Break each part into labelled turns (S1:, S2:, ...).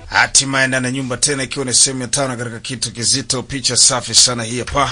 S1: Hatimaye ndani ya nyumba tena, ikiwa ni sehemu ya tano katika kitu kizito. Picha safi sana hii hapa.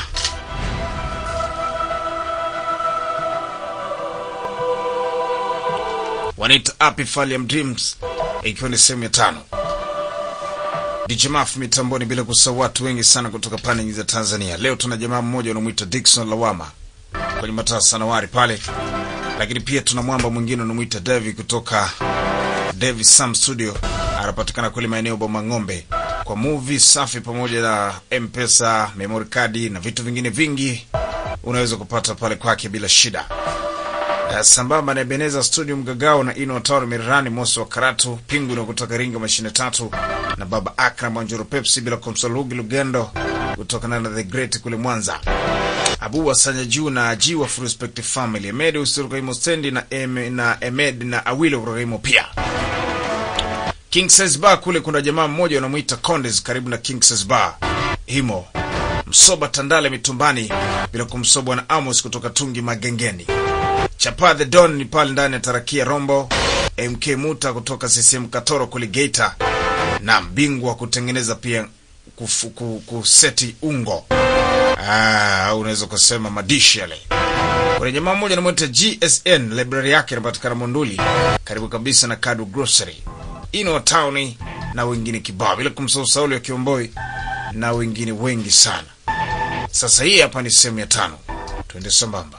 S1: Wanaita Happy Falium Dreams, ikiwa ni sehemu ya tano. DJ Maf mitamboni, bila kusahau watu wengi sana kutoka pande nyingi za Tanzania. Leo tuna jamaa mmoja unamwita Dickson Lawama kwenye mataa sanawari pale, lakini pia tuna mwamba mwingine unamwita Devi kutoka Devi Sam Studio, anapatikana kule maeneo Boma Ng'ombe kwa movie safi pamoja na M-Pesa, memory card na vitu vingine vingi unaweza kupata pale kwake bila shida. Uh, sambamba na Ebeneza Studio Mgagao na Ino Taro Mirani Mosi wa Karatu Pingu na kutoka Ringa mashine tatu na Baba Akram Wanjuru Pepsi bila kumsahau Lugi Lugendo kutokana na The Great kule Mwanza. Abu Wasanya juu na Aji wa Full Respect Family. Emed Usiruka Imo Stendi na em, na Emed na Awilo kutoka Imo pia. King Says Bar kule kuna jamaa mmoja wanamuita Condes karibu na King Says Bar. Himo. Msoba Tandale mitumbani bila kumsobwa na Amos kutoka Tungi Magengeni. Chapa the Don ni pale ndani ya Tarakia Rombo. MK Muta kutoka CCM Katoro kule Geita. Na mbingwa wa kutengeneza pia kufu, ku, kuseti ungo. Ah, unaweza kusema madishi yale. Kuna jamaa mmoja anamwita GSN, library yake inapatikana Monduli, karibu kabisa na Kadu Grocery. Ino Town na wengine kibao, bila kumsahau Sauli wa Kiomboi na wengine wengi sana. Sasa hii hapa ni sehemu ya tano, twende sambamba.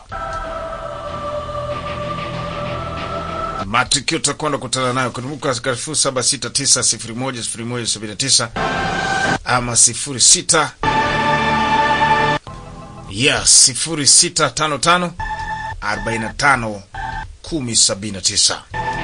S1: Matukio tutakwenda kutana nayo kumbuka, katika sifuri saba sita tisa sifuri moja sifuri moja sabini na tisa ama sifuri sita ya sifuri sita tano tano arobaini na tano kumi sabini na tisa.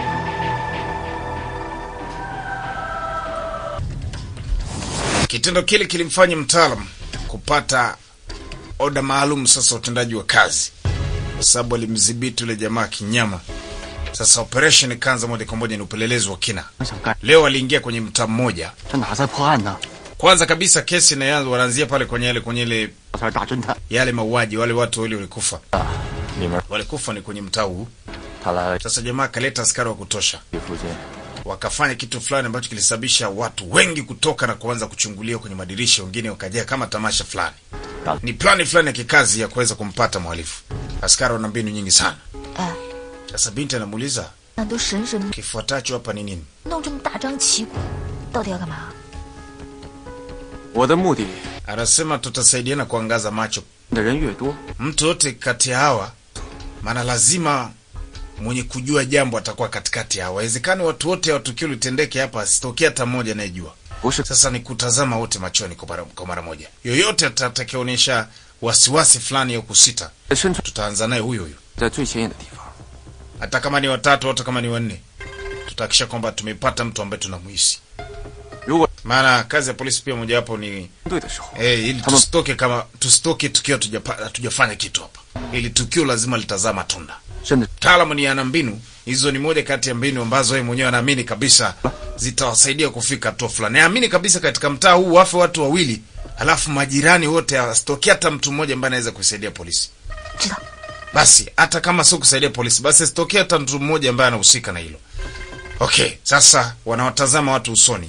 S1: Kitendo kile kilimfanya mtaalam kupata oda maalum sasa utendaji wa kazi, kwa sababu alimdhibiti yule jamaa kinyama. Sasa operation ikaanza moja kwa moja, ni upelelezi wa kina.
S2: 想干，
S1: Leo aliingia kwenye mtaa mmoja.
S2: 这哪在破案呢？
S1: Kwanza kabisa kesi inaanza, wanaanzia pale kwenye yale kwenye ile
S2: 我才是大侦探
S1: yale mauaji, wale watu wawili walikufa,
S2: 啊！里面
S1: walikufa ni kwenye mtaa huu.
S2: 他来
S1: Sasa jamaa akaleta askari wa kutosha,
S2: 这附近，
S1: wakafanya kitu fulani ambacho kilisababisha watu wengi kutoka na kuanza kuchungulia kwenye madirisha, wengine wakajaa kama tamasha fulani. Ni plani fulani ya kikazi ya kuweza kumpata mhalifu. Askari wana mbinu nyingi sana.
S3: 哎，
S1: Sasa binti anamuuliza
S3: 那都神神
S1: kifuatacho hapa ni nini?
S3: 弄这么大张旗鼓，到底要干嘛？
S2: 我的目的
S1: Anasema tutasaidiana kuangaza macho
S2: 的人越多，
S1: mtu yote kati ya hawa, maana lazima mwenye kujua jambo atakuwa katikati ya hawa. Haiwezekani watu wote wa tukio litendeke hapa asitokee hata mmoja anayejua.
S2: 不是
S1: Sasa ni kutazama wote machoni kwa mara- kwa mara moja. Yoyote atakayeonyesha wasiwasi fulani au kusita,
S2: 身处
S1: tutaanza naye huyo huyo,
S2: 在最显眼的地方。
S1: hata kama ni watatu, hata kama ni wanne, tutahakikisha kwamba tumepata mtu ambaye tunamuhisi.
S2: 如果
S1: Maana kazi ya polisi pia mojawapo ni
S2: 对的时候，
S1: eh, ili
S2: Kama-
S1: tusitoke kama tusitoke tukiwa hatujapa- hatujafanya kitu hapa. Ili tukio lazima litazaa matunda.
S2: 真的
S1: Mtaalamu ni ana mbinu hizo, ni moja kati ya mbinu ambazo yeye mwenyewe anaamini kabisa zitawasaidia kufika hatua fulani. Naamini kabisa katika mtaa huu wafe watu wawili, halafu majirani wote asitokee hata mtu mmoja ambaye anaweza kusaidia polisi.
S3: 知道，
S1: Basi hata kama sio kusaidia polisi, basi asitokee hata mtu mmoja ambaye anahusika na hilo. Okay, sasa wanawatazama watu usoni.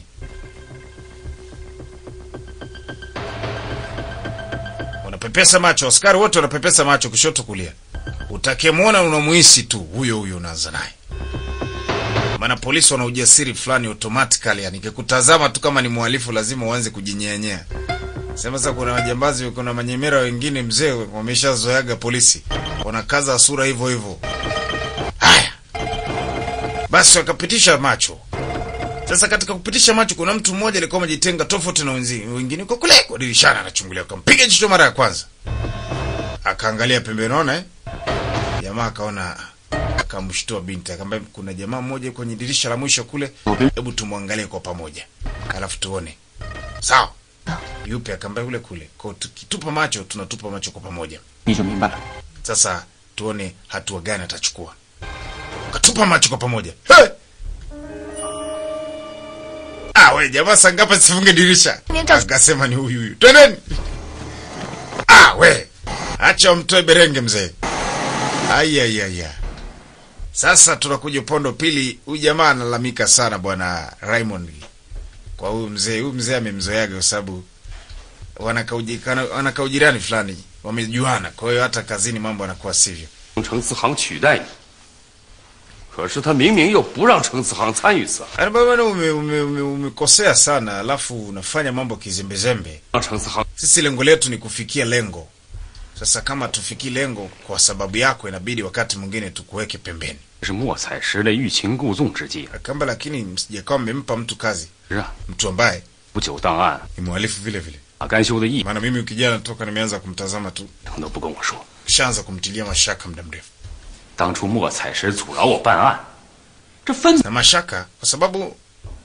S1: Wanapepesa macho, askari wote wanapepesa macho kushoto kulia. Utakemwona unamuhisi tu huyo huyo, unaanza naye. Maana polisi wana ujasiri fulani automatically, yani kikutazama tu kama ni mhalifu lazima uanze kujinyenyea. Sema sasa, kuna majambazi, kuna manyemera wengine mzee, wameshazoeaga polisi, wanakaza sura hivyo hivyo. Haya basi, wakapitisha macho. Sasa katika kupitisha macho, kuna mtu mmoja alikuwa amejitenga tofauti na wenzi wengine, kwa kule kwa dirishani anachungulia, akampiga jicho mara ya kwanza, akaangalia pembeni, naona eh, jamaa akaona, akamshtua binti, akamwambia kuna jamaa mmoja kwenye dirisha la mwisho kule, hebu tumwangalie kwa pamoja, alafu tuone. Sawa. Yupi? Akamwambia yule kule. Kwa tukitupa macho, tunatupa macho kwa pamoja.
S2: 你就明白了。
S1: Sasa tuone hatua gani atachukua. Wakatupa macho kwa pamoja. Hey! Ah, we jamaa sangapa sifunge dirisha.
S3: Nenda-
S1: Akasema ni huyu huyu. Twendeni. Ah, we. Acha umtoe berenge mzee. Ai ai ai. ai. Sasa tunakuja upondo pili. Huyu jamaa analalamika sana bwana Raymond. kwa huyu mzee. Huyu mzee amemzoeaga kwa sababu wanakaujikana wanakaujirani fulani, wamejuana. Kwa hiyo hata kazini mambo yanakuwa sivyo.
S4: 让程思航取代你，可是他明明又不让程思航参与此案，
S1: Yaani bwana, ume, ume, ume, umekosea sana, alafu unafanya mambo kizembezembe.
S4: 让程思航
S1: Sisi lengo letu ni kufikia lengo. Sasa kama tufikii lengo kwa sababu yako, inabidi wakati mwingine tukuweke pembeni.
S4: 是莫采石的欲擒故纵之计。
S1: Kamba lakini msijakawa mmempa mtu kazi,
S4: 是啊，
S1: mtu ambaye
S4: 不久档案，
S1: ni mhalifu vile vile.
S4: 马甘修的意
S1: Maana mimi ukijana toka nimeanza kumtazama tu,
S4: 他都不跟我说。
S1: shaanza kumtilia mashaka muda mrefu
S4: 当初莫采石阻挠我办案，这分
S1: na mashaka kwa sababu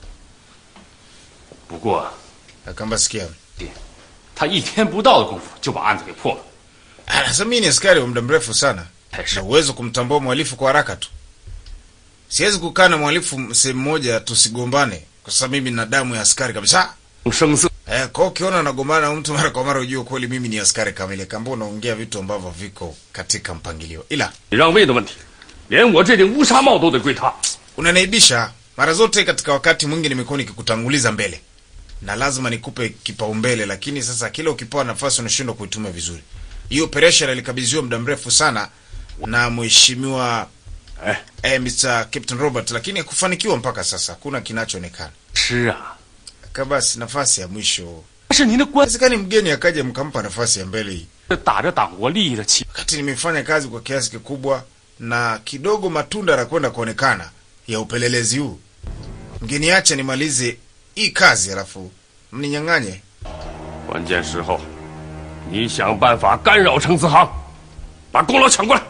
S4: 不过
S1: Kamba sikia,
S4: 他一天不到的功夫就把案子给破了。
S1: anasema mimi ni askari wa muda mrefu sana,
S4: 才是
S1: na uwezo kumtambua mhalifu kwa haraka tu. Siwezi kukaa na mhalifu sehemu moja tusigombane, kwa sababu mimi na damu ya askari kabisa.
S4: 声色
S1: Eh, kwa hiyo ukiona nagombana na mtu mara kwa mara ujue kweli mimi ni askari kamili. Kamba unaongea vitu ambavyo viko katika mpangilio, ila
S4: 你让位的问题，连我这顶乌纱帽都得归他。
S1: unanaibisha mara zote. Katika wakati mwingi nimekuwa nikikutanguliza mbele na lazima nikupe kipaumbele, lakini sasa kila ukipewa nafasi unashindwa kuitumia vizuri. Hii operation ilikabidhiwa muda mrefu sana na mheshimiwa
S4: 哎，
S1: eh, Mr. Captain Robert, lakini hakufanikiwa mpaka sasa, hakuna kinachoonekana.
S4: 是啊，
S1: Kabasi nafasi ya mwisho,
S4: 是您的官
S1: wezekani mgeni akaja mkampa nafasi ya mbele hii
S4: 打着党国利益的旗，
S1: wakati nimefanya kazi kwa kiasi kikubwa na kidogo matunda yanakwenda kuonekana ya upelelezi huu, mgeniache nimalize hii kazi alafu mninyang'anye.
S4: 关键时候，你想办法干扰程思航，把功劳抢过来。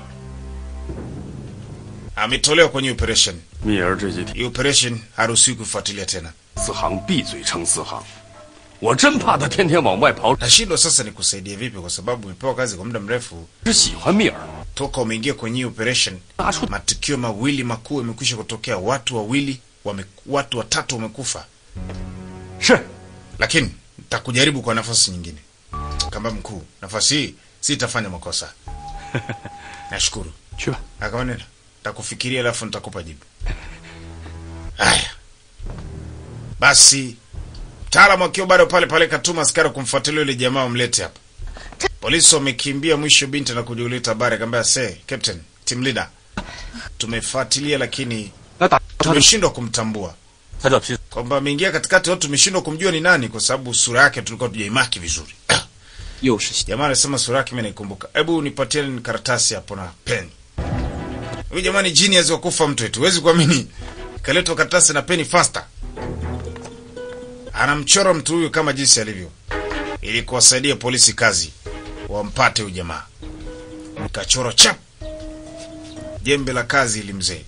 S1: Ametolewa kwenye operation
S4: 蜜儿这几天，
S1: hii. Operation haruhusiwi kufuatilia tena.
S4: 思航闭嘴程思航，我真怕他天天往外跑，
S1: Nashindwa sasa nikusaidie vipi, kwa sababu umepewa kazi kwa muda mrefu
S4: 只喜欢蜜儿，
S1: toka umeingia kwenye hii operation.
S4: 拿出
S1: Matukio mawili makuu yamekwisha kutokea, watu wawili wame, watu watatu wamekufa,
S4: 是
S1: lakini nitakujaribu kwa nafasi nyingine. Kamba mkuu, nafasi hii sitafanya makosa. Nashukuru.
S4: 去吧。
S1: Akawa nenda, nitakufikiria alafu nitakupa jibu. Haya basi, mtaalamu akiwa bado pale pale katuma askari kumfuatilia yule jamaa, wamlete hapa. Polisi wamekimbia mwisho, binti na kujiuleta habari, akamwambia se, captain, team leader, tumefuatilia lakini
S2: 那打他的
S1: tumeshindwa kumtambua
S2: 他叫皮
S1: kwamba ameingia katikati watu, tumeshindwa kumjua ni nani, kwa sababu sura yake tulikuwa tujaimaki vizuri.
S2: 又是
S1: Jamaa anasema sura yake mimi naikumbuka. Hebu nipatie ni karatasi hapo na peni. Huyu jamaa ni genius wa kufa mtu wetu. Huwezi kuamini. Kaletwa karatasi na peni faster. Anamchora mtu huyu kama jinsi alivyo. Ili kuwasaidia polisi kazi. Wampate huyu jamaa. Nikachora chap. Jembe la kazi ili mzee.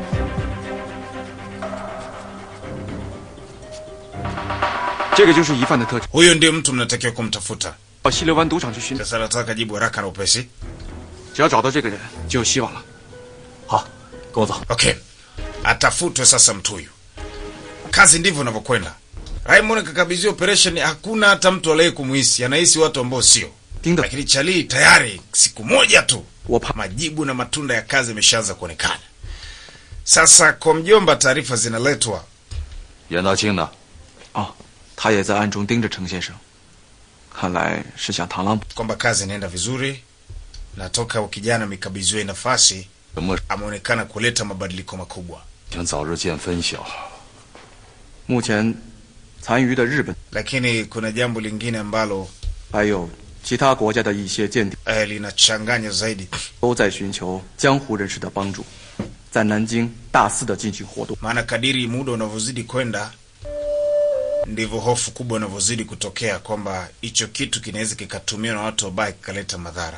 S2: 这个就是疑犯的特征。
S1: Huyo ndio mtu mnatakiwa kumtafuta.
S2: 到西流湾赌场去寻找，
S1: Sasa nataka jibu haraka na upesi.
S2: 只要找到这个人，就有希望了。
S4: 好，跟我走。
S1: Okay, atafutwe sasa mtu huyu. Kazi ndivyo inavyokwenda. Raymond kakabidhiwa operation, hakuna hata mtu aliye kumuhisi, anahisi watu ambao sio.
S2: 盯着
S1: Lakini Charlie tayari siku moja tu
S2: 我怕
S1: majibu na matunda ya kazi yameshaanza kuonekana. Sasa kwa mjomba, taarifa zinaletwa
S5: 袁道清呢？
S2: 哦，他也在暗中盯着程先生，看来是想螳螂捕。
S1: kwamba kazi inaenda vizuri, na toka ukijana amekabidhiwa hii nafasi
S5: 什么
S1: ameonekana kuleta mabadiliko makubwa.
S5: 想早日见分晓。
S2: 目前残余的日本
S1: Lakini kuna jambo lingine ambalo
S2: 还有其他国家的一些间谍
S1: eh, linachanganya zaidi,
S2: 都在寻求江湖人士的帮助，在南京大肆的进行活动。
S1: maana kadiri muda unavyozidi kwenda ndivyo hofu kubwa inavyozidi kutokea kwamba hicho kitu kinaweza kikatumiwa na watu wabaya kikaleta madhara.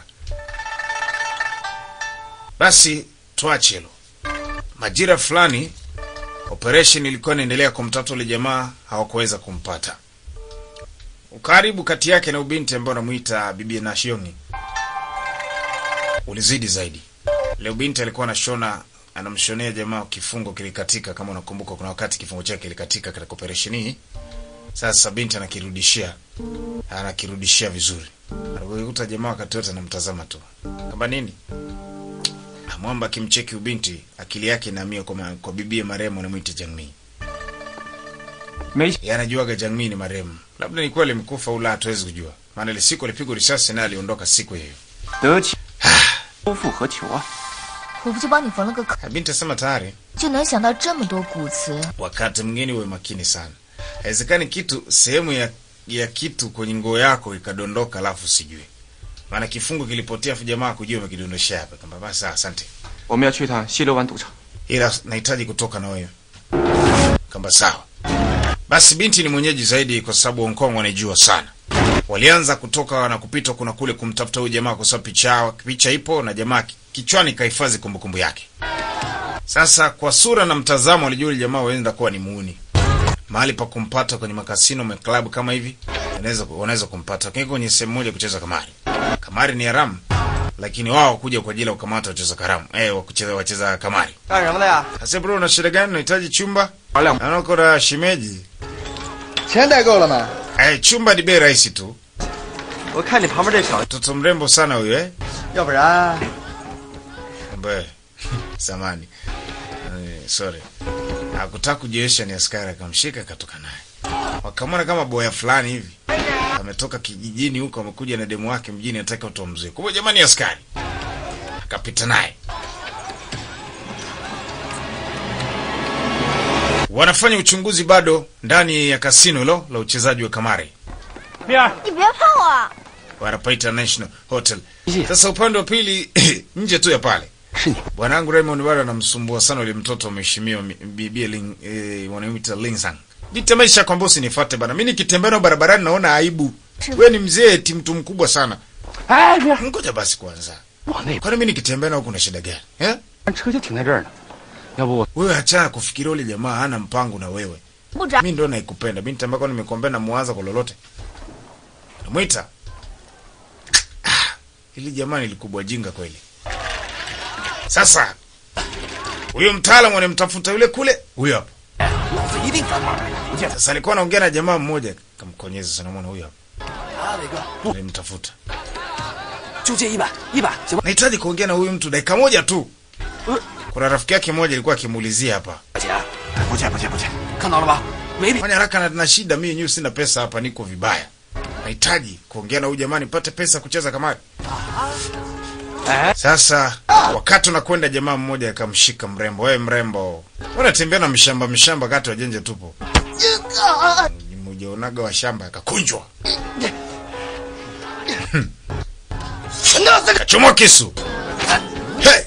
S1: Basi tuache hilo. Majira fulani operation ilikuwa inaendelea kumtafuta yule jamaa, hawakuweza kumpata. Ukaribu kati yake na ubinti ambaye anamuita Bibi Nashiongi ulizidi zaidi. Leo binti alikuwa anashona anamshonea jamaa kifungo kilikatika, kama unakumbuka, kuna wakati kifungo chake kilikatika katika operation hii. Sasa binti anakirudishia, anakirudishia vizuri. Anakuta jamaa wakati wote anamtazama tu kama nini. Mwamba akimcheki ubinti, akili yake inahamia kwa, ma- kwa bibie marehemu anamwita Jangmi.
S4: 没
S1: Yeye anajuaga Jangmi ni marehemu. Labda ni kweli mkufa ula hatuwezi kujua. Maana ile siku alipigwa risasi na aliondoka siku hiyo.
S2: 得其夫复何求啊？
S3: 我不就帮你缝了个口，
S1: Binti asema tayari
S3: 就能想到这么多古词？
S1: wakati mwingine uwe makini sana. Haiwezekani kitu sehemu ya ya kitu kwenye nguo yako ikadondoka alafu sijui. Maana kifungo kilipotea afu jamaa kujua umekidondoshea hapa. Kamba basi sawa, asante.
S2: 我们要去一趟西流湾赌场。
S1: Ila nahitaji kutoka na wewe. Kamba sawa. Basi binti ni mwenyeji zaidi kwa sababu Hong Kong wanaijua sana. Walianza kutoka na kupita kuna kule kumtafuta huyu jamaa kwa sababu picha picha ipo na jamaa kichwani kahifadhi kumbukumbu yake. Sasa kwa sura na mtazamo walijua yule jamaa waenda kuwa ni muuni. Mahali pa kumpata kwenye makasino ma club kama hivi wanaweza wanaweza kumpata. Lakini kwenye sehemu moja kucheza kamari. Kamari ni haramu lakini wao kuja kwa ajili ya kukamata wacheza karamu. Eh, wa kucheza wacheza kamari.
S2: 干什么的呀？
S1: Sasa bro, una shida gani? Unahitaji chumba?
S2: 玩两
S1: Naona uko na shemeji.
S6: 钱带够了吗？
S1: Eh, chumba ni bei rahisi tu.
S2: 我看你旁边这小，
S1: Mtoto mrembo sana huyu eh?
S6: 要不然
S1: Ambaye samani. Eh, sorry. Hakutaka kujionyesha ni askari akamshika akatoka naye. Wakamwona kama boya fulani hivi. Ametoka kijijini huko amekuja na demu wake mjini anataka utoa mzee. Kumbe jamani askari. Akapita naye. Wanafanya uchunguzi bado ndani ya kasino hilo la uchezaji wa kamari.
S4: 面
S3: 你别碰我！
S1: wanapaita National Hotel. Sasa upande wa pili nje tu ya pale bwanangu Raymond bado anamsumbua sana yule mtoto wa mheshimiwa mi- bibi Ling, eh, wanamuita Lingsang. Binti maisha kwamba usinifuate bana. Mimi nikitembea nao barabarani naona aibu. Wewe ni mzee eti mtu mkubwa sana.
S4: 哎，面
S1: Ngoja basi kwanza.
S4: 往那
S1: Kwani mimi nikitembea nao kuna shida gani? Eh?
S4: 边车就停在这儿呢，要不我
S1: Wewe achana kufikiria yule jamaa hana mpango na wewe.
S3: 部长，
S1: Mimi ndo naikupenda. Binti ambako nimekuambia na muanza kwa lolote. Namwita. Ah, Hili jamaa nilikubwa jinga kweli. Sasa huyo mtaalamu anamtafuta yule kule, huyo hapa. Sasa alikuwa anaongea na jamaa mmoja, kamkonyeza sana mwana huyo hapa. Alimtafuta.
S7: 就借一百，一百行吗？
S1: Nahitaji kuongea na huyu mtu dakika moja tu. Kuna rafiki yake mmoja alikuwa akimuulizia hapa.
S7: 块钱，不借不借不借，看到了吧？没理。
S1: Fanya haraka na, na shida mimi yenyewe sina pesa hapa niko vibaya. Nahitaji kuongea na huyu jamaa nipate pesa kucheza kamari. Sasa wakati unakwenda jamaa mmoja akamshika mrembo, wewe mrembo. Unatembea na mshamba mshamba kati wajenje tupo. Mmoja unaga wa shamba akakunjwa. Kachomoa kisu. Hey!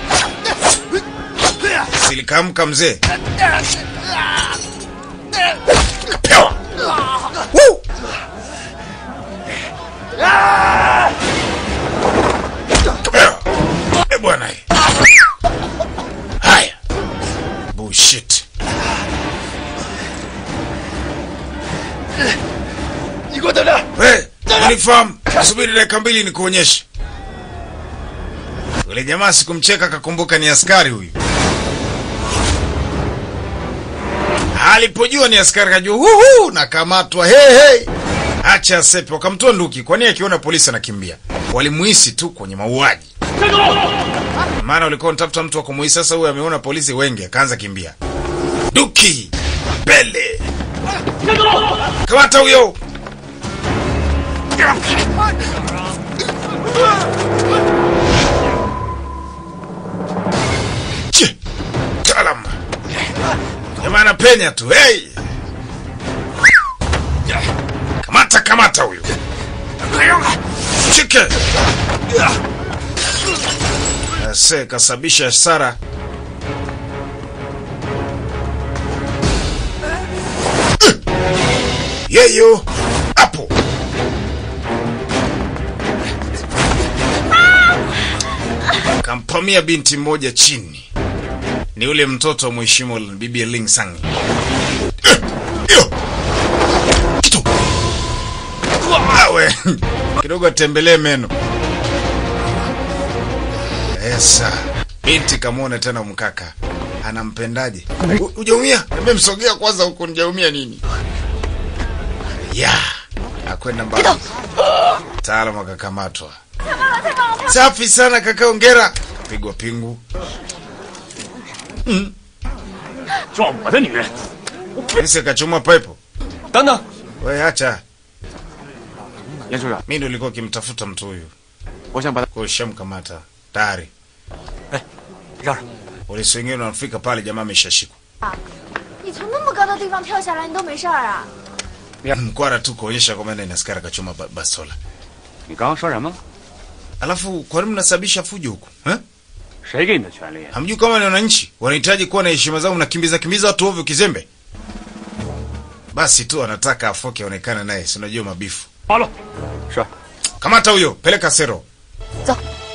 S1: Silikamka mzee. Kapewa. Woo! Kapewa. Eh, bwana. eh. Haya. Bullshit.
S7: 你给我等着！
S1: We, uniform. Subiri dakika mbili nikuonyeshe. Yule jamaa sikumcheka akakumbuka ni askari huyu. Alipojua ni askari kajua huhu nakamatwa hey, hey. Acha sepe wakamtoa nduki kwani akiona polisi anakimbia. Walimuhisi tu kwenye mauaji. Maana walikuwa wanatafuta mtu wa kumuhisi sasa huyu ameona polisi wengi akaanza kimbia. Duki mbele. Kamata huyo. Che, talam. Jamaa anapenya tu. Hey! Kamata kamata huyo. Chike. Ase kasabisha hasara. Yeyo hapo. Kampamia binti mmoja chini. Ni ule mtoto wa mheshimiwa bibi Ling Sang. Eh, yo. Kitu. Awe. Kidogo atembelee meno. Esa. Binti kamwona tena mkaka. Anampendaje? U- Hujaumia? Niambie msogea kwanza huko nijaumia nini? Ya. Akwenda mbali. Taalamu akakamatwa. Safi sana kaka, ongera. Kapigwa pingu.
S4: 抓我的女人，
S1: Polisi akachomwa pepo.
S7: 等等，
S1: We acha,
S2: 严处长，
S1: mi ndo nilikuwa kimtafuta mtu huyu,
S2: 我想把他
S1: kwa hiyo shamkamata tayari.
S7: 让让，
S1: Polisi wengine wanafika pale, jamaa ameshashikwa.
S3: 你从那么高的地方跳下来，你都没事儿啊？
S1: Mkwara tu kuonyesha kwamba enda askari akachoma ba- bastola.
S4: 你刚刚说什么？
S1: Alafu kwa nini mnasababisha fujo huku eh?
S4: 谁给你的权利？
S1: Hamjui kama ni wananchi wanahitaji kuwa na heshima zao, mnakimbiza kimbiza watu ovyo kizembe? Basi tu anataka afoke aonekane naye, si unajua mabifu.
S4: 好了，是
S1: Kamata huyo, peleka sero.
S3: Zo.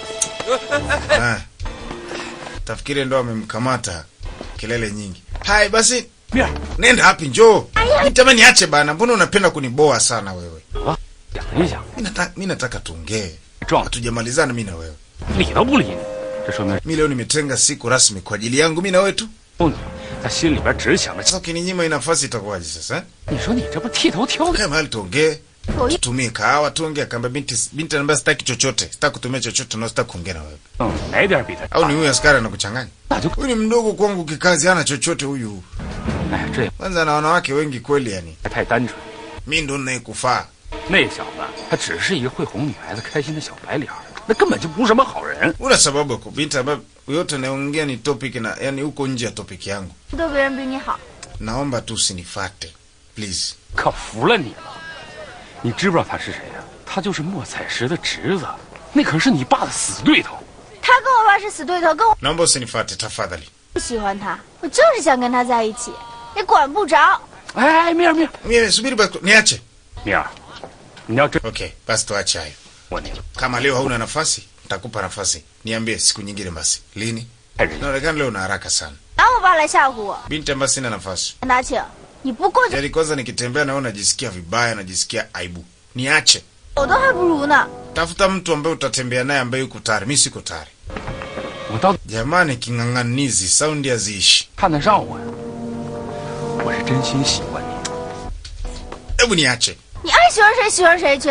S1: Ah. Tafikiri ndo amemkamata kelele nyingi. Hai basi,
S4: 面
S1: nenda wapi? Njoo. Nitamani niache bana, mbona unapenda kuniboa sana wewe?
S4: 想一想，
S1: Mimi nataka mimi nataka tuongee.
S4: 撞
S1: Hatujamalizana mimi na wewe.
S4: 理都不理你，这说明
S1: Mimi leo nimetenga siku rasmi kwa ajili yangu mimi na wewe tu.
S4: 你他心里边只想着，
S1: Sasa ukininyima hii nafasi itakuwaje sasa? Eh?
S4: 你说你这不剃头挑
S1: Kae mahali tuongee.
S3: 我一
S1: Tutumie kahawa tuongee, akaambia binti binti anambia sitaki chochote. Sitaki kutumia chochote na sitaki kuongea na wewe.
S4: 嗯，哪点比他
S1: Au ni huyu askari anakuchanganya?
S4: 那就
S1: Huyu ni mdogo kwangu kikazi, hana chochote huyu.
S4: 哎，这也
S1: Kwanza na wanawake wengi kweli yani.
S4: 太单纯。
S1: Mimi ndo ninayekufaa.
S4: 那小子他只是一个会哄女孩子开心的小白脸儿，那根本就不是什么好人。
S1: Una sababu ya kubinti ambayo yote anayoongea ni topic na yani huko nje ya topic yangu.
S3: 对别人比你好，
S1: Naomba tu usinifate. Please.
S4: 可服了你了！你知不知道他是谁呀、他就是莫采石的侄子，那可是你爸的死对头。
S3: 他跟我爸是死对头，跟我
S1: Naomba usinifate tafadhali.
S3: 不喜欢他，我就是想跟他在一起，你管不着。
S4: 哎，面儿面儿
S1: Mimi subiri basi niache.
S4: 面儿，你要真
S1: Okay, basi tuache hayo.
S4: 我你了，
S1: Kama leo hauna nafasi, nitakupa nafasi. Niambie siku nyingine basi. Lini?
S4: 太人
S1: Inaonekana leo una haraka sana.
S3: 拿我爸来吓唬我，
S1: Binti ambaye sina nafasi.
S3: 陈大庆，你不过去，
S1: Yaani kwanza nikitembea naona najisikia vibaya, najisikia aibu. Niache.
S3: 我都还不如呢。
S1: Tafuta mtu ambaye utatembea naye ambaye yuko tayari. Mimi siko tayari.
S4: 我到底
S1: Jamani, king'ang'anizi, saundi haziishi.
S4: 看得上我呀？我是真心喜欢你。
S1: Hebu niache.
S3: 你爱喜欢谁喜欢谁去。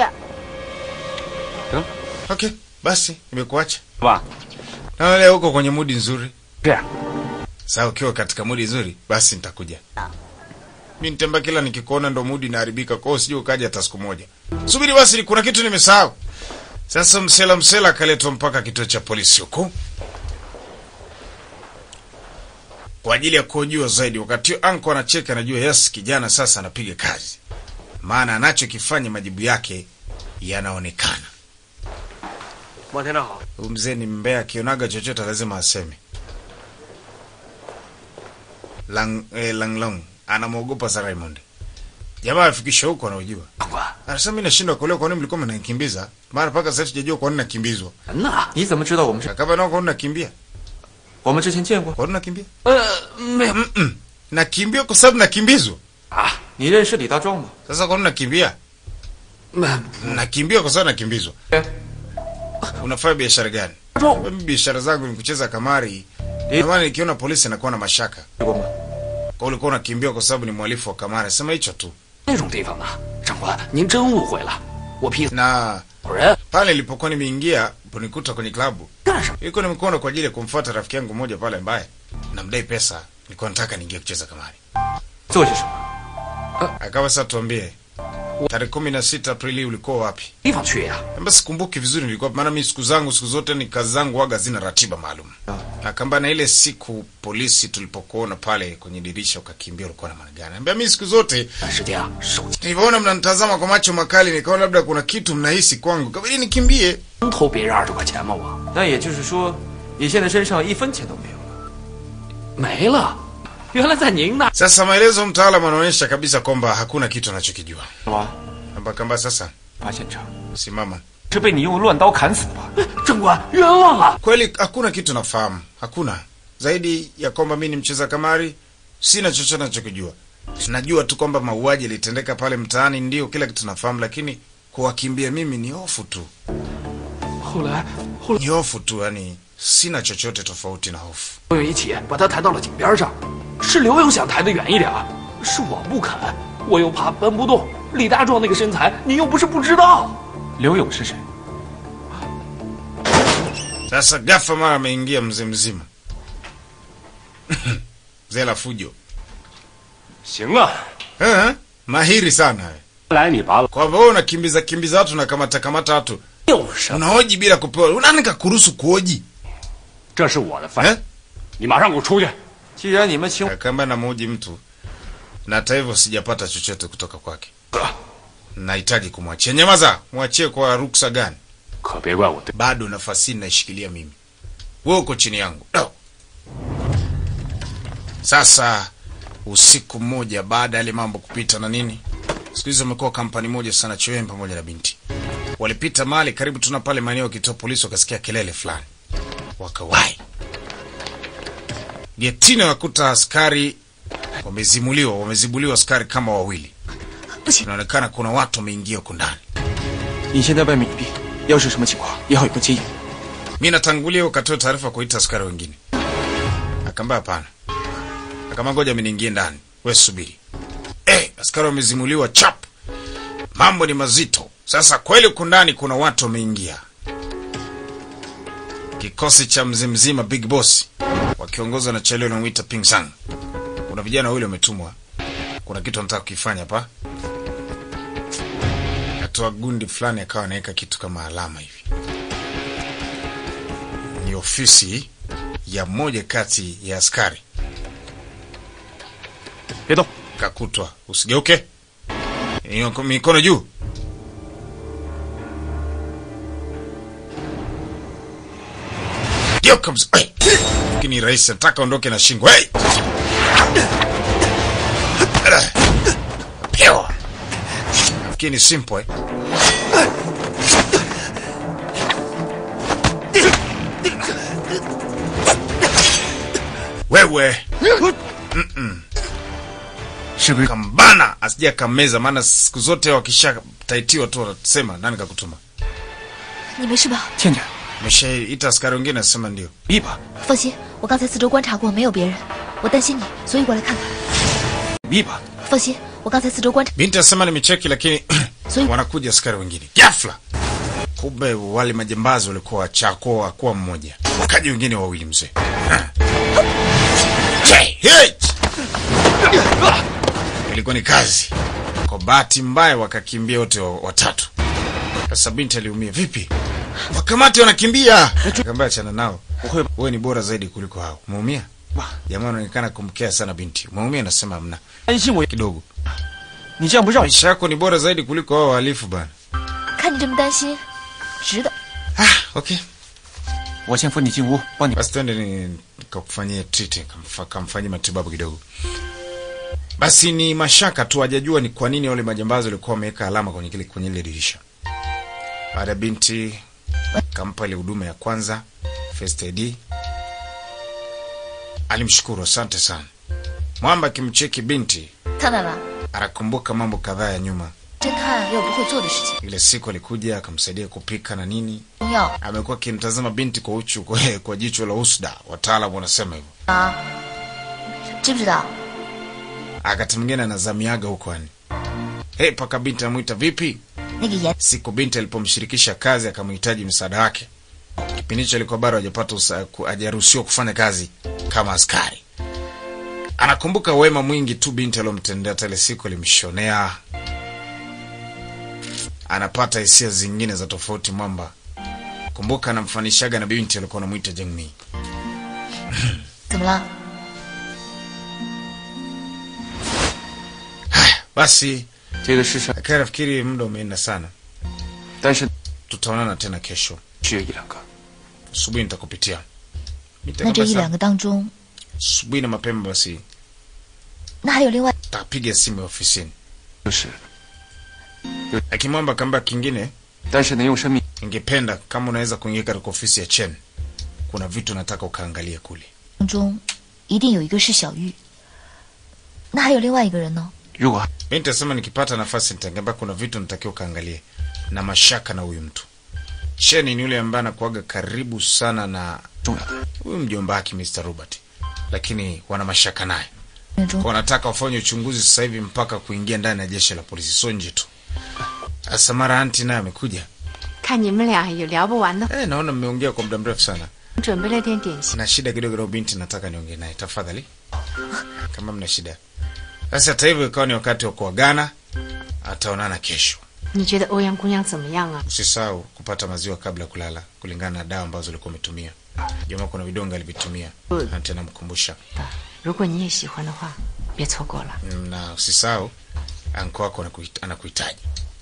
S1: Okay, basi nimekuacha.
S4: 是吧？
S1: Na leo uko kwenye mudi nzuri.
S4: 这样，
S1: Sasa ukiwa katika mudi nzuri, basi nitakuja. Mimi nitemba kila nikikuona ndo mudi inaharibika, kwa hiyo usije ukaja hata siku moja. Subiri basi, kuna kitu nimesahau. Sasa msela msela akaletwa mpaka kituo cha polisi huko kwa ajili ya kuhojiwa zaidi. Wakati huo anko anacheka, anajua yes, kijana sasa anapiga kazi, maana anachokifanya majibu yake yanaonekana.
S7: 王天长好，
S1: Huyu mzee ni mbea, akionaga chochote lazima aseme. Lang, eh, Langlong anamwogopa sa Raymond. Jamaa afikisha huko anaojua.
S7: 长官，
S1: Anasema mimi nashindwa kuelewa kwa nini mlikuwa mnanikimbiza. Maana mpaka sasa sijajua kwa nini nakimbizwa.
S7: 人呢？
S2: 你怎么知道我们是？
S1: Kama nao kwa nini nakimbia?
S2: 我们之前见过，
S1: Kwa nini nakimbia?
S7: 呃，没有
S1: Mm. Nakimbia kwa sababu nakimbizwa.
S7: 啊，
S2: 你认识李大壮吗？
S1: Sasa kwa nini nakimbia?
S7: 没
S1: Nakimbia kwa sababu nakimbizwa.
S2: 哎，
S1: Unafanya biashara gani?
S7: 壮
S1: Mimi biashara zangu ni kucheza kamari.
S2: Eh.
S1: Ndio maana nikiona polisi nakuwa na mashaka.
S2: 去过吗？
S1: Kwa ulikuwa unakimbia kwa sababu ni mhalifu wa kamari. Sema hicho tu.
S7: 那种地方呢？长官，您真误会了，我劈死
S1: Na
S7: 好人
S1: pale nilipokuwa nimeingia ponikuta kwenye klabu
S7: 干什么？
S1: ilikuwa nimekuona kwa ajili ya kumfuata rafiki yangu mmoja pale ambaye namdai pesa nilikuwa nataka niingie kucheza kamari
S2: 做些什么？
S1: akawa sasa tuambie tarehe kumi na sita aprili ulikuwa wapi
S7: 地方去呀？
S1: Amba sikumbuki vizuri nilikuwa maana mimi siku zangu siku zote ni kazi zangu waga zina ratiba maalum akamba na ile siku polisi tulipokuona pale kwenye dirisha ukakimbia ulikuwa na maana gani ambia mimi siku zote
S7: 短时间啊，手机
S1: nilivyoona mnanitazama kwa macho makali nikaona labda kuna kitu mnahisi kwangu kabidi nikimbie
S7: 能偷别人二十块钱吗？我
S2: 那也就是说，你现在身上一分钱都没有了。
S7: 没了，原来在您那。
S1: sasa maelezo mtaalamu anaonyesha kabisa kwamba hakuna kitu anachokijua
S2: 什么？
S1: Amba kamba sasa
S2: 发现场
S1: simama
S2: 是被你用乱刀砍死的吧？
S7: 长官，冤枉啊！
S1: kweli hakuna kitu nafahamu hakuna zaidi ya kwamba mi ni mcheza kamari sina chochote nachokijua najua tu kwamba mauaji yalitendeka pale mtaani ndio kila kitu nafahamu lakini kuwakimbia mimi ni hofu tu
S7: 后来，后来
S1: ni hofu tu yani sina chochote tofauti na hofu
S7: 朋友一起把他抬到了井边上，是刘勇想抬得远一点儿，是我不肯，我又怕搬不动。李大壮那个身材，你又不是不知道。
S2: 刘勇是谁？
S1: sasa gafa mara ameingia mzee mzima mzee la fujo
S4: 行啊，
S1: Eh, mahiri sana wewe.
S4: 来你拔了，
S1: Kwa hivyo wewe unakimbiza kimbiza watu na kamata kamata watu.
S4: 有什么？
S1: Unahoji bila kupewa. Nani kakuruhusu kuhoji?
S4: 这是我的饭，
S1: Eh?
S4: 你马上给我出去！
S2: 既然你们请
S1: Kamba namhoji mtu na hata hivyo sijapata chochote kutoka kwake. Nahitaji kumwachia. Nyamaza, mwachie kwa ruksa gani?
S4: 可别怪我对
S1: Bado nafasi hii naishikilia mimi. Wewe uko chini yangu. No. Sasa usiku mmoja baada ya yale mambo kupita na nini, siku hizi wamekuwa kampani moja sana, Chewem pamoja na binti walipita mahali karibu tuna pale maeneo ya kituo polisi, wakasikia kelele fulani, wakawai getini, wakuta askari wamezimuliwa, wamezibuliwa askari kama wawili.
S3: 不行，
S1: Inaonekana kuna watu wameingia huko ndani.
S2: 你先在外面隐蔽，要是什么情况也好有个接应。
S1: mi natangulia ukatoa taarifa kuita askari wengine. Akaambia hapana, akama ngoja mi niingie ndani, we subiri. Eh, askari wamezimuliwa chap, mambo ni mazito sasa. Kweli huku ndani kuna watu wameingia, kikosi cha mzee mzima Big Boss wakiongozwa na Chelio namwita Ping Sang. Kuna vijana wawili wametumwa, kuna kitu anataka kukifanya hapa. Akatoa gundi fulani, akawa anaweka kitu kama alama hivi ni ofisi ya mmoja kati ya askari.
S2: 别动，
S1: Kakutwa, usigeuke, Miko- mikono juu. Geuka mz- Ai! Lakini rais nataka ondoke na shingo. Hey! Pewa. Nafikiri ni simple eh? Wewe
S2: 是不是？
S1: kambana asija kameza, maana siku zote wakisha taitiwa tu watasema nani kakutuma.
S3: 你没事吧？
S2: 倩倩，
S1: Meshaita askari wengine asema ndio.
S2: 密吧，
S3: 放心，我刚才四周观察过，没有别人。我担心你，所以过来看看。
S2: 密吧。
S3: 放心，我刚才四周观察，
S1: Binti asema nimecheki, lakini
S3: So-
S1: wanakuja askari wengine ghafla. Kumbe wale majambazi walikuwa wachako wakuwa mmoja, wakaja wengine wawili mzee. Ha. Che, hey! Ilikuwa ni kazi. Kwa bahati mbaya wakakimbia wote wa- watatu. Sasa binti aliumia. Vipi? Wakamati wanakimbia. Akamwambia achana nao. Wewe ni bora zaidi kuliko hao. Umeumia? Jamaa anaonekana kumkea sana binti. Umeumia? Nasema hamna.
S2: 担心我，
S1: Kidogo.
S2: 你这样不让我
S1: Maisha yako ni bora zaidi kuliko hao wahalifu bana.
S3: 看你这么担心，值得。
S1: Ah, okay.
S2: 我先扶你进屋，帮你。
S1: Basi twende ni kakufanyia treat, kamfa- kamfanyie matibabu kidogo. Basi ni mashaka tu, hajajua ni kwa nini wale majambazi walikuwa wameweka alama kwenye kile kwenye ile dirisha. Baada ya binti kampa ile huduma ya kwanza first aid, alimshukuru asante sana. Mwamba akimcheki binti
S3: 苍奶奶，
S1: anakumbuka mambo kadhaa ya nyuma.
S3: 侦探也有不会做的事情，
S1: Ile siku alikuja akamsaidia kupika na nini,
S3: 中药
S1: amekuwa akimtazama binti kwa uchu kwa, kwa jicho la usda, wataalamu wanasema hivyo.
S3: 啊，知不知道？
S1: Wakati mwingine anazamiaga huko yani. Hey, paka binti amwita vipi?
S3: 那个盐
S1: Siku binti alipomshirikisha kazi akamhitaji msaada wake. Kipindi hicho alikuwa bado hajapata usa- ku- hajaruhusiwa kufanya kazi kama askari. Anakumbuka wema mwingi tu binti aliyomtendea, hata ile siku alimshonea. Anapata hisia zingine za tofauti mwamba. Kumbuka anamfanishaga na binti alikuwa anamwita Jengmi.
S3: 怎么了？
S1: Basi
S2: 这个世上，
S1: akawa nafikiri muda umeenda sana,
S2: 但是
S1: tutaonana tena kesho
S2: 只有一两个。
S1: asubuhi, nitakupitia
S3: 那这一
S1: Nitakabasa-
S3: 两个当中，
S1: asubuhi na mapema basi
S3: 那还有另外
S1: tapiga simu ya ofisini.
S2: 就是，
S1: Akimwamba kamba kingine,
S2: 但是能用生命
S1: ningependa kama unaweza kuingia katika ofisi ya Chen, kuna vitu nataka ukaangalia kule.
S3: 当中，一定有一个是小玉。那还有另外一个人呢？
S2: 如果
S1: Mi nitasema nikipata nafasi nitaambia kuna vitu natakiwa ukaangalie, na mashaka na huyu mtu. Chen ni yule ambaye anakuaga karibu sana na
S2: 重要的，
S1: huyu mjomba wake Mr. Robert, lakini wana mashaka naye.
S3: 人中
S1: wanataka wafanye uchunguzi sasa hivi mpaka kuingia ndani ya jeshi la polisi, sio nje tu. Sasa mara anti naye amekuja.
S8: 看你们俩有聊不完的，
S1: Eh, naona mmeongea kwa muda mrefu sana.
S8: 准备了点点心。
S1: Na shida kidogo na binti, nataka niongee naye tafadhali, kama mna shida. Basi hata hivyo ikawa ni wakati wa kuagana, ataonana kesho.
S8: 你觉得欧阳姑娘怎么样啊？
S1: Usisahau kupata maziwa kabla ya kulala, kulingana na dawa ambazo ulikuwa umetumia. Jamaa kuna vidonge alivitumia, na tena mkumbusha.
S8: 如果你也喜欢的话，别错过了。
S1: na usisahau anko wako anakuhit- anakuhitaji.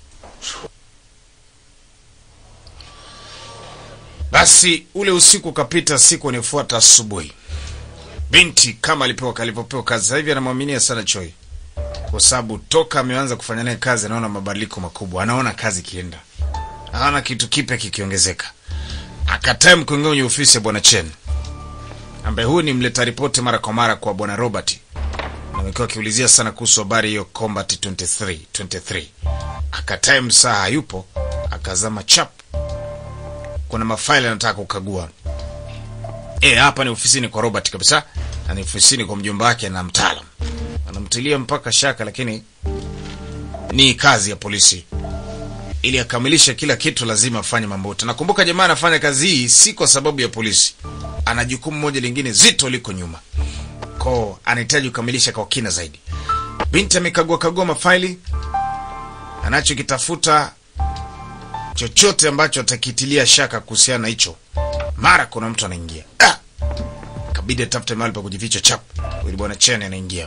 S1: Basi ule usiku ukapita, siku inayofuata asubuhi, binti kama alipewa alivyopewa kazi. Sasa hivi anamwaminia sana Choi kwa sababu toka ameanza kufanya naye kazi anaona mabadiliko makubwa, anaona kazi ikienda, anaona kitu kipya kikiongezeka. Akatae kuingia kwenye ofisi ya bwana Chen ambaye huyu ni mleta ripoti mara kwa mara kwa bwana Robert amekuwa akiulizia sana kuhusu habari hiyo Combat 23 23. Akatae msaa hayupo, akazama chap. Kuna mafaili anataka kukagua. Eh, hapa ni ofisini kwa Robert kabisa, na ni ofisini kwa mjomba wake na mtaalam. Anamtilia mpaka shaka, lakini ni kazi ya polisi. Ili akamilishe kila kitu, lazima afanye mambo yote. Nakumbuka jamaa anafanya kazi hii si kwa sababu ya polisi, ana jukumu moja lingine zito liko nyuma ko anahitaji kukamilisha kwa kina zaidi. Binti amekagua kagua mafaili, anachokitafuta chochote ambacho atakitilia shaka kuhusiana na hicho. Mara kuna mtu anaingia, ah! kabidi atafute mahali pa kujificha. Chap, ili bwana Chen anaingia.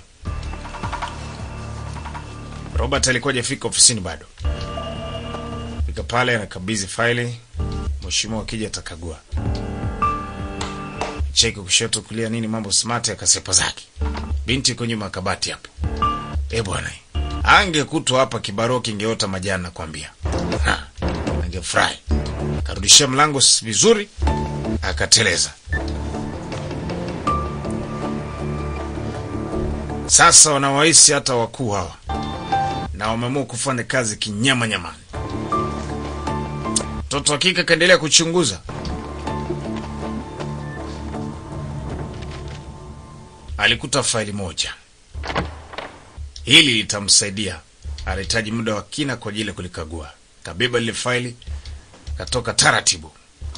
S1: Robert alikuwa hajafika ofisini bado. Fika pale, anakabidhi faili. Mheshimiwa akija atakagua cheki kushoto kulia nini mambo smart akasepa zake binti yuko nyuma ya kabati hapo eh bwana angekutwa hapa kibarua kingeota majani nakwambia Ha, angefurahi karudishia mlango s- vizuri akateleza sasa wanawahisi hata wakuu hawa na wameamua kufanya kazi kinyama nyamani mtoto wa kike akaendelea kuchunguza alikuta faili moja. Hili litamsaidia, anahitaji muda wa kina kwa ajili ya kulikagua. Kabeba lile faili, katoka taratibu.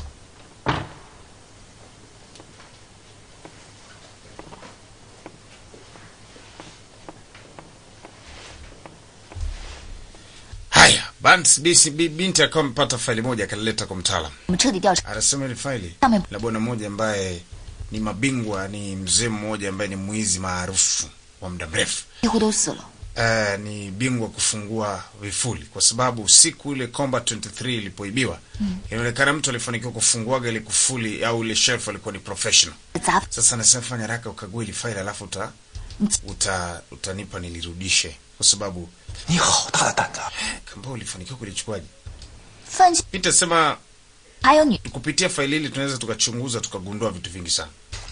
S1: Haya, basi bisi- bi- binti akawa amepata faili moja, akalileta kwa mtaalam.
S3: 我们彻底调查。
S1: Anasema ile faili
S3: Ame-
S1: la bwana mmoja ambaye ni mabingwa, ni mzee mmoja ambaye ni mwizi maarufu wa muda mrefu.
S3: 几乎都死了。
S1: Uh, ni bingwa kufungua vifuli, kwa sababu siku ile Combat 23 ilipoibiwa inaonekana mtu alifanikiwa kufunguaga ile kufuli au ile shelf alikuwa ni professional.
S3: 砸
S1: Sasa nasema fanya haraka ukague ile faili, alafu uta, uta utanipa nilirudishe, kwa sababu
S6: 你好大的胆子！
S1: kamba ulifanikiwa kulichukuaje?
S3: 犯罪，
S1: Peter sema
S3: 还有女，
S1: kupitia faili hili tunaweza tukachunguza tukagundua vitu vingi sana.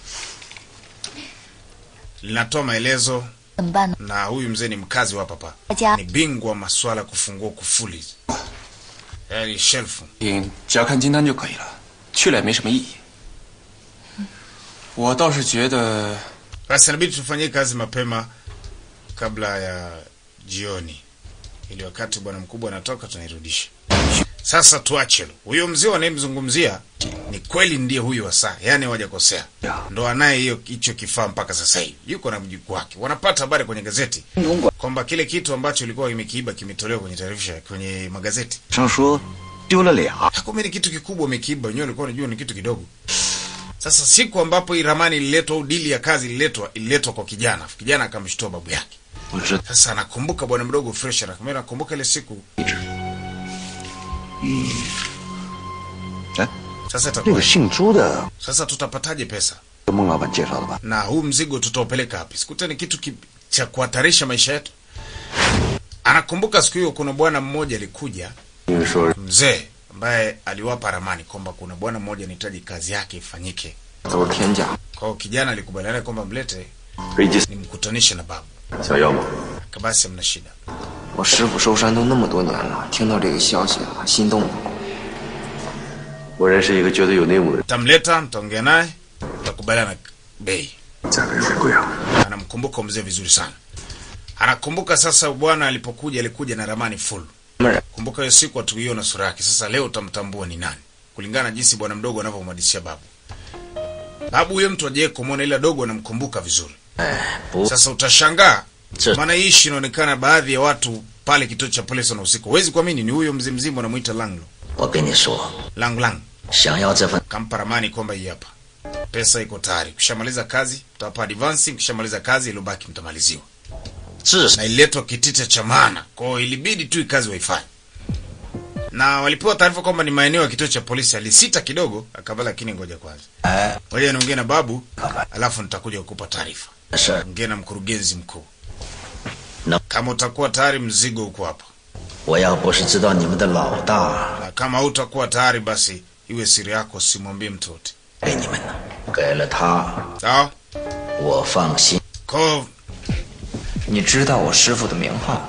S1: Linatoa maelezo
S3: 怎么办呢？
S1: na huyu mzee ni mkazi wa hapa hapa,
S3: 大家
S1: ni bingwa wa masuala ya kufungua kufuli, yaani shelfu.
S2: 嗯，只要看清单就可以了，去了也没什么意义。我倒是觉得
S1: Basi inabidi tufanyie kazi mapema kabla ya jioni, ili wakati bwana mkubwa anatoka tunairudisha. Sasa tuache hilo. huyo mzee wanayemzungumzia ni kweli ndiye huyu wa saa, yaani hawajakosea, ndo anaye hiyo hicho kifaa mpaka sasa hivi, yuko na mjukuu wake. Wanapata habari kwenye gazeti kwamba kile kitu ambacho ilikuwa imekiiba kimetolewa kwenye taarifa kwenye magazeti.
S6: 上说丢了俩，
S1: Kumbe ni kitu kikubwa umekiiba, wenyewe walikuwa wanajua ni kitu kidogo. Sasa siku ambapo hii ramani ililetwa au dili ya kazi ililetwa, ililetwa kwa kijana, kijana akamshtua babu yake.
S6: 我是
S1: Sasa anakumbuka bwana mdogo fresh, anakumbuka nakumbuka ile siku.
S6: 哎，
S1: Sasa
S6: 那
S1: itakuwa
S6: 个姓朱的，
S1: sasa tutapataje pesa
S6: 孟老板介绍的吧？
S1: na huu mzigo tutaupeleka wapi? Sikuta ni kitu ki, cha kuhatarisha maisha yetu. Anakumbuka siku hiyo kuna bwana mmoja alikuja,
S6: 因为说
S1: mzee ambaye aliwapa ramani kwamba kuna bwana mmoja anahitaji kazi yake ifanyike.
S2: 都是天价。
S1: Kwa hiyo kijana alikubaliana kwamba mlete
S6: 飞机
S1: nimkutanishe na babu.
S6: 想要吗？
S1: Basi hamna shida.
S2: 我师傅收山都那么多年了，听到这个消息啊，心动了。
S6: 我认识一个觉得有内幕的人，
S1: Tamleta, mtaongea naye, tutakubaliana bei.
S6: 价格有点贵啊。
S1: Anamkumbuka mzee vizuri sana. Anakumbuka sasa bwana alipokuja alikuja na ramani full.
S2: 妹儿，
S1: Kumbuka hiyo siku hatuiona sura yake. Sasa leo utamtambua ni nani kulingana na jinsi bwana mdogo anavyomhadithia babu. Babu huyo mtu ajaye kumwona, ila dogo anamkumbuka vizuri. Sasa utashangaa maana hii ishi inaonekana baadhi ya watu pale kituo cha polisi na usiku. Huwezi kuamini, ni huyo mzee mzima anamuita Langlo
S9: 我跟你说，
S1: Lang Lang,
S9: 想要这份
S1: kampa ramani kwamba hii hapa pesa iko tayari. Ukishamaliza kazi utawapa advance, ukishamaliza kazi iliyobaki mtamaliziwa.
S9: 至少
S1: na ililetwa kitita cha maana kwao, ilibidi tu kazi waifanye, na walipewa taarifa kwamba ni maeneo ya kituo cha polisi. Alisita kidogo, akaba lakini ngoja kwanza, ngoja niongee na babu, alafu nitakuja kukupa taarifa.
S9: 事儿，
S1: Ongea na mkurugenzi mkuu,
S9: Na-
S1: kama utakuwa tayari, mzigo uko hapa,
S9: 我要不是知道你们的老大
S1: na kama hautakuwa tayari, basi iwe siri yako, simwambie mtu yote,
S9: 给你们呢，给了他，
S1: sawa?
S9: 我放心。
S1: Kwa
S10: 你知道我师傅的名号？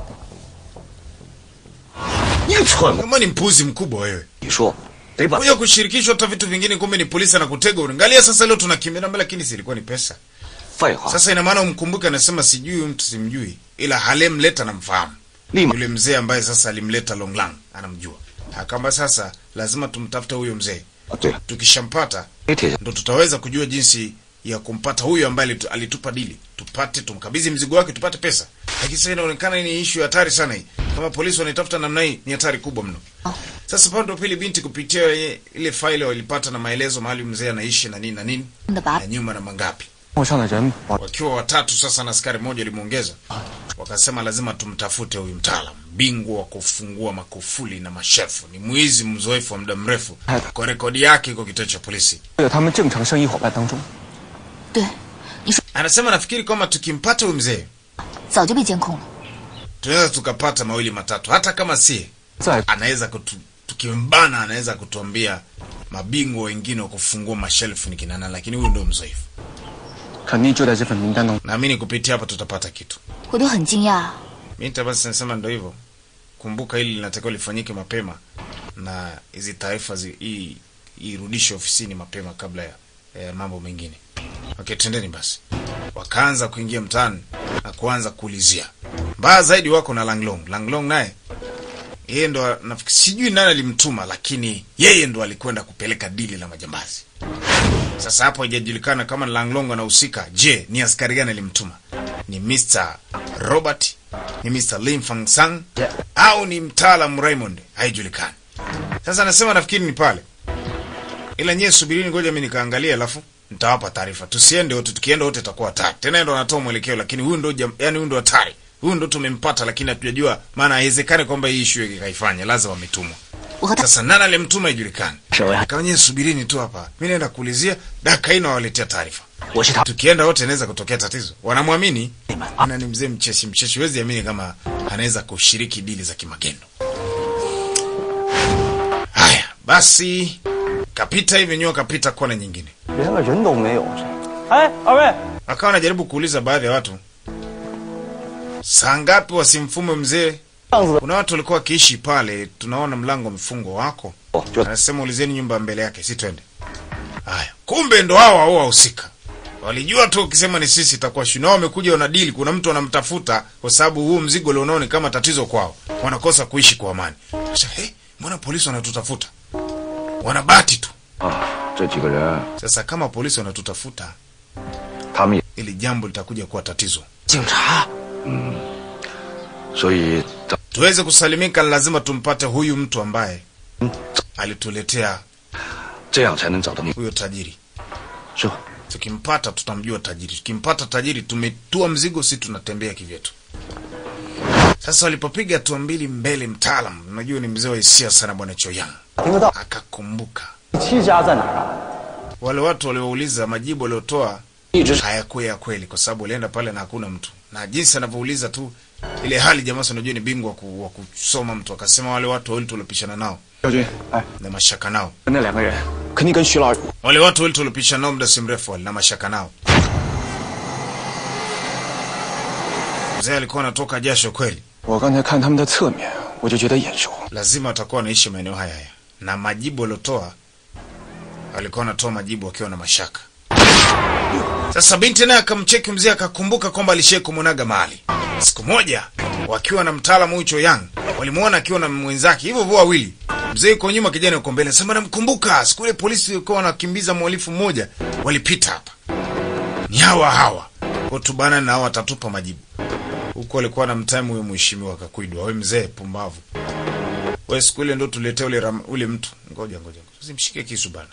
S9: 你蠢！
S1: kama ni mpuzi mkubwa wewe,
S10: 你说得把
S1: kuja kushirikishwa hata vitu vingine, kumbe ni polisi anakutega. Unaangalia sasa, leo tunakimbia mbele, lakini silikuwa ni pesa.
S10: 废话，
S1: Sasa ina maana umkumbuke, anasema sijui huyu mtu simjui, ila halemleta namfahamu.
S10: Lima.
S1: Yule mzee ambaye sasa alimleta Longlang anamjua. Akamba sasa lazima tumtafute huyo mzee.
S10: 啊对了，
S1: Tukishampata
S10: 给铁下
S1: ndo tutaweza kujua jinsi ya kumpata huyo ambaye alitu- alitupa dili, tupate tumkabidhi mzigo wake, tupate pesa. Lakini sasa inaonekana ni issue hatari sana hii. Kama polisi wanaitafuta namna hii, ni hatari kubwa mno. Sasa pande wa pili, binti kupitia ye- ile faili walipata na maelezo mahali mzee anaishi na nini na nini
S3: 的把
S1: na nyuma na mangapi
S2: 陌上的人把
S1: wakiwa watatu sasa na askari mmoja limuongeza, wakasema lazima tumtafute huyu mtaalam, bingwa wa kufungua makufuli na mashefu, ni mwizi mzoefu wa muda mrefu. Kwa rekodi yake iko kituo cha polisi.
S2: 在他们正常生意伙伴当中。
S3: 对，你说
S1: Anasema nafikiri kwamba tukimpata huyu mzee
S3: 早就被监控了。
S1: tunaweza tukapata mawili matatu, hata kama si
S2: 在
S1: anaweza kutu, tukimbana anaweza kutuambia mabingwa wengine wa kufungua mashelfu ni kina nani, lakini huyu ndio mzoefu.
S2: 肯定就在这份名单当中。
S1: Naamini kupitia hapa tutapata kitu.
S3: 我都很惊讶，
S1: Mimi basi nasema ndio hivyo. Kumbuka hili linatakiwa lifanyike mapema na hizi taarifa zi- hii irudishe ofisini mapema kabla ya eh, mambo mengine. Okay, tendeni basi. Wakaanza kuingia mtaani na kuanza kuulizia. Mbaya zaidi wako na Langlong. Langlong naye yeye ndo nafikiri sijui nani alimtuma lakini yeye ndo alikwenda kupeleka dili la majambazi. Sasa hapo haijajulikana kama Langlong anahusika. Je, ni askari gani alimtuma? Ni Mr. Robert, ni Mr. Lim Fang Sang au ni mtaalam Raymond? Haijulikani. Sasa anasema nafikiri ni pale, ila nyie subirini, ngoja mimi nikaangalia, alafu nitawapa taarifa. Tusiende wote, tukienda wote itakuwa hatari. Tena yeye ndo anatoa mwelekeo, lakini huyu ndo jam- yani huyu ndo hatari, huyu ndo tumempata, lakini hatujajua, maana haiwezekani kwamba hii issue ikaifanya, lazima wametumwa.
S3: 我和他
S1: Sasa nani alimtuma haijulikani.
S9: 是我，
S1: Kama nyie subirini tu hapa, mimi naenda kuulizia, dakika hii nawaletea taarifa.
S9: 我是他。
S1: Tukienda wote inaweza kutokea tatizo. Wanamwamini ana ni mzee mcheshi mcheshi, huwezi amini kama anaweza kushiriki dili za kimagendo. Haya basi, kapita hivi nyoa, kapita kona nyingine,
S2: 连个人都没有。哎，二位，
S1: akawa anajaribu kuuliza baadhi ya watu, saa ngapi wasimfume mzee?
S2: 样子
S1: Kuna watu walikuwa wakiishi pale, tunaona mlango mfungwa wako.
S2: 就
S1: Anasema ulizeni nyumba mbele yake, si twende. Haya, kumbe ndo hao hao wahusika walijua tu, ukisema ni sisi itakuwa shida. Nao wamekuja wana deal, kuna mtu anamtafuta kwa sababu huu mzigo ulionao ni kama tatizo kwao, wanakosa kuishi kwa amani. Sasa hey, mbona polisi wanatutafuta? Wanabati tu.
S5: 啊，这几个人，
S1: Sasa kama polisi wanatutafuta,
S5: 他们也，
S1: ili jambo litakuja kuwa tatizo.
S10: 警察，
S5: 所以咱
S1: Tuweze kusalimika, ni lazima tumpate huyu mtu ambaye alituletea
S5: 这样才能找到你，
S1: huyo tajiri.
S5: 是吧？
S1: Tukimpata tutamjua tajiri. Tukimpata tajiri, tumetua mzigo, si tunatembea kivyetu. Sasa walipopiga hatua mbili mbele, mtaalam, unajua ni mzee wa hisia sana, bwana Choyang
S2: 听得到。
S1: akakumbuka
S2: 七家在哪儿啊？
S1: wale watu waliouliza, majibu waliotoa
S10: 一直
S1: hayakuwa ya kweli, kwa sababu walienda pale na hakuna mtu, na jinsi anavyouliza tu ile hali, jamaa si unajua ni bingwa wa ku- wa kusoma mtu, akasema wale watu wawili tuliopishana nao
S2: 小军，哎，
S1: na mashaka nao,
S2: 那两个人肯定跟徐老
S1: wale watu wawili tuliopishana nao muda si mrefu, wale na mashaka nao. Mzee alikuwa anatoka jasho kweli.
S2: 我刚才看他们的侧面，我就觉得眼熟。
S1: lazima watakuwa wanaishi maeneo haya haya, na majibu waliotoa walikuwa wanatoa majibu wakiwa na mashaka. Sasa binti naye akamcheki mzee, akakumbuka kwamba alishai kumwonaga mahali siku moja, wakiwa na mtaalamu huyu Choyang, walimwona akiwa na mwenzake hivyo hivyo wawili. Mzee yuko nyuma, kijana yuko mbele. Sema namkumbuka siku ile polisi walikuwa wanakimbiza mhalifu mmoja, walipita hapa, ni hawa hawa. Kwa tubana na hawa watatupa majibu. huku alikuwa na mtaimu huyo mheshimiwa Kakwidwa. We mzee pumbavu, we siku ile ndo tuletea ule, ram- ule mtu. Ngoja ngoja, usimshike kisu bana,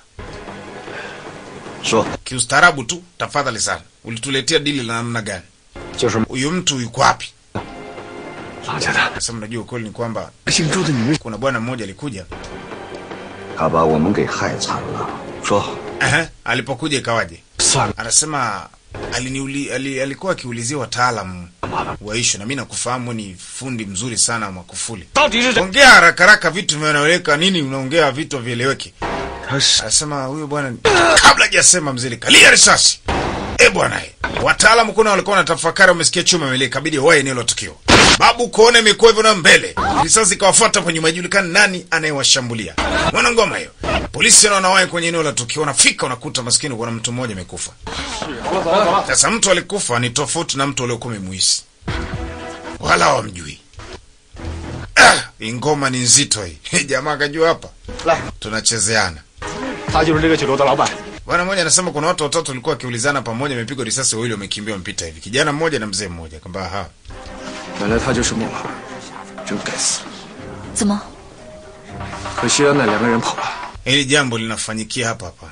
S5: 说
S1: kiustaarabu tu tafadhali sana. Ulituletea dili la namna gani?
S4: 就是
S1: Huyu mtu yuko wapi?
S4: 老家的
S1: Sasa mnajua ukweli ni kwamba
S5: 姓周的女人，
S1: kuna bwana mmoja alikuja
S5: 他把我们给害惨了。说
S1: Ehe, alipokuja ikawaje?
S4: 算了，
S1: Anasema aliniuli, ali, alikuwa akiulizia wataalamu wa ishu, na mimi nakufahamu ni fundi mzuri sana wa makufuli.
S4: 到底是谁？
S1: Ongea haraka haraka, vitu vinaeleweka. Nini unaongea vitu vieleweki?
S5: 他是
S1: Anasema huyo bwana, ni- kabla hajasema mzee, kalia risasi. Eh bwana, eh. wataalamu kuna walikuwa wanatafakari, wamesikia chuma mele, kabidi wae eneo la tukio. Babu kuona imekuwa hivyo na mbele, risasi ikawafuata kwa nyuma, ijulikani nani anayewashambulia. Mwana ngoma hiyo, polisi na wanawahi kwenye eneo la tukio, wanafika wanakuta maskini, kuna mtu mmoja amekufa. Sasa mtu alikufa ni tofauti na mtu aliokuwa amemuhisi, wala hawamjui. Ah, hii ngoma ni nzito hii. Jamaa akajua hapa tunachezeana.
S4: 他就是这个酒楼的老板。
S1: Bwana mmoja anasema kuna watu watatu walikuwa wakiulizana pamoja, wamepigwa risasi, wawili wamekimbia, wamepita hivi, kijana mmoja na mzee mmoja. Kwamba ha
S10: 原来他就是孟老，真该死！
S3: 怎么？
S10: 可惜啊，那两个人跑了。
S1: hili jambo linafanyikia hapa hapa.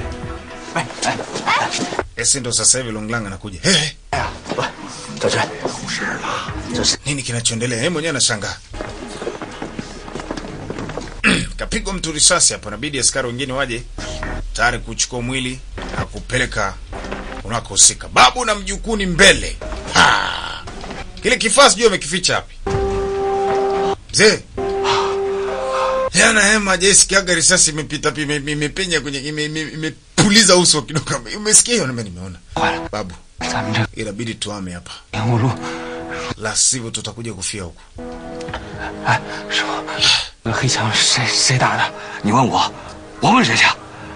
S1: Esi ndo sasa hivi Longlang anakuja. Hey, hey,
S9: 大帅，出事了，这是
S1: nini kinachoendelea? Yeye mwenyewe anashangaa. Kapigwa mtu risasi hapa, inabidi askari wengine waje tayari kuchukua mwili na kupeleka unakohusika. Babu na mjukuni mbele. Ha! Kile kifaa sijui amekificha wapi. Mzee. Yana hema jesikiaga risasi imepita pi- ime- imepenya kwenye ime- ime- imepuliza uso kidogo. Umesikia hiyo? Nime nimeona. Babu,
S4: 咱们这
S1: inabidi tuame hapa.
S4: 莲雾路，
S1: La sivyo tutakuja kufia huku.
S4: 哎，师傅，那黑枪谁谁打的？
S5: 你问我，我问谁去？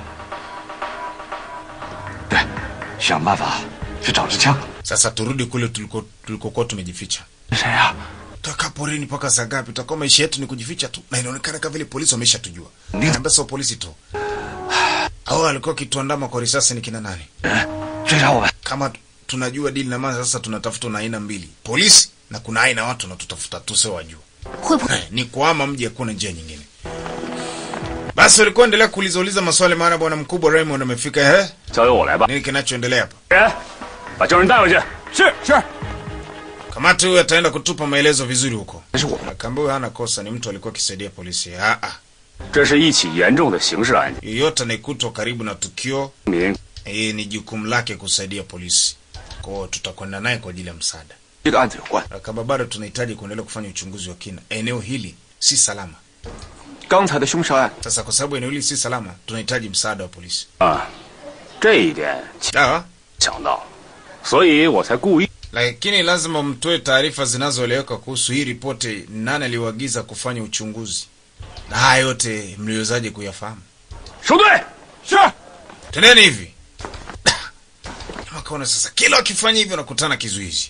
S5: 对，想办法去找支枪。
S1: Sasa turudi kule tuliko tulikokuwa tumejificha.
S4: 谁呀、
S1: Tutakaa porini mpaka saa ngapi? Tutakuwa maisha yetu ni kujificha tu, na inaonekana kama vile polisi wameshatujua. Niambia sio polisi tu. Hao walikuwa kituandama kwa risasi ni kina nani?
S5: 追查我们，
S1: Kama tunajua dili na maana, sasa tunatafuta na aina mbili, polisi na kuna aina ya watu wanatutafuta tu, sio wajua.
S3: 会不会？
S1: Eh, ni kuama mji, hakuna njia nyingine. Basi walikuwa endelea kuuliza uliza maswali, maana bwana mkubwa Raymond amefika. Eh,
S4: 交由我来吧。
S1: nini kinachoendelea hapa?
S4: 人，把证人带回去。是是。
S1: Kamati huyu ataenda kutupa maelezo vizuri huko.
S5: 但是我
S1: Akaambia huyu hana kosa, ni mtu alikuwa akisaidia polisi. Ah ah.
S4: 这是一起严重的刑事案件，
S1: Yeyote anayekutwa karibu na tukio
S4: 民
S1: eh, ni jukumu lake kusaidia polisi. Kwa hiyo tutakwenda naye kwa ajili ya msaada.
S5: 这个案子有关。
S1: Kama bado tunahitaji kuendelea kufanya uchunguzi wa kina. Eneo hili si salama.
S10: 刚才的凶杀案，
S1: Sasa kwa sababu eneo hili si salama, tunahitaji msaada wa polisi.
S4: 啊，这一点
S1: Sawa?
S4: 想到，所以我才故意
S1: Lakini lazima mtoe taarifa zinazoeleweka kuhusu hii ripoti, nani aliwaagiza kufanya uchunguzi, na haya yote mliwezaje kuyafahamu?
S4: 收队。是。
S1: Tendeni hivi. Jamaa kaona sasa, kila wakifanya hivyo nakutana kizuizi.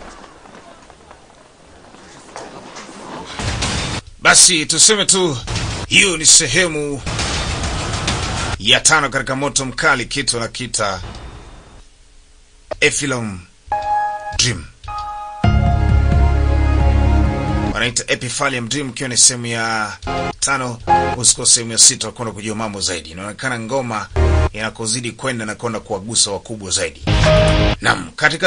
S1: Basi tuseme tu hiyo ni sehemu ya tano katika moto mkali, kitu nakita Epsilon Dream wanaita Epithelium Dream, ikiwa ni sehemu ya tano. Usiko sehemu ya sita kwenda kujua mambo zaidi. Inaonekana ngoma inakozidi kwenda na kwenda kuwagusa wakubwa zaidi. Naam, katika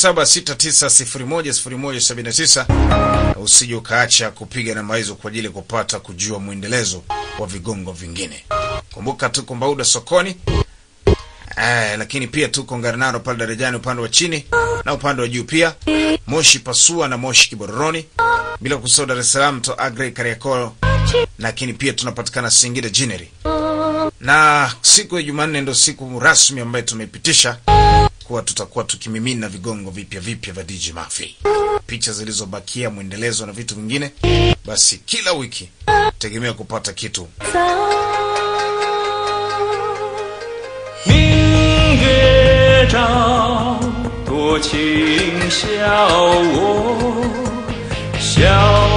S1: 0769010179 usije ukaacha kupiga namba hizo kwa ajili ya kupata kujua mwendelezo wa vigongo vingine. Kumbuka tuko Mbauda sokoni. Eh, lakini pia tuko Ngarenaro pale darajani upande wa chini na upande wa juu pia Moshi Pasua na Moshi Kibororoni, bila kusahau Dar es Salaam to Agre Kariakoo, lakini pia tunapatikana Singida Jineri, na siku ya Jumanne ndo siku rasmi ambayo tumeipitisha kuwa tutakuwa tukimimina vigongo vipya vipya vya DJ Mafi, picha zilizobakia, mwendelezo na vitu vingine. Basi kila wiki tegemea kupata kitu
S11: 明月照，多情笑我，笑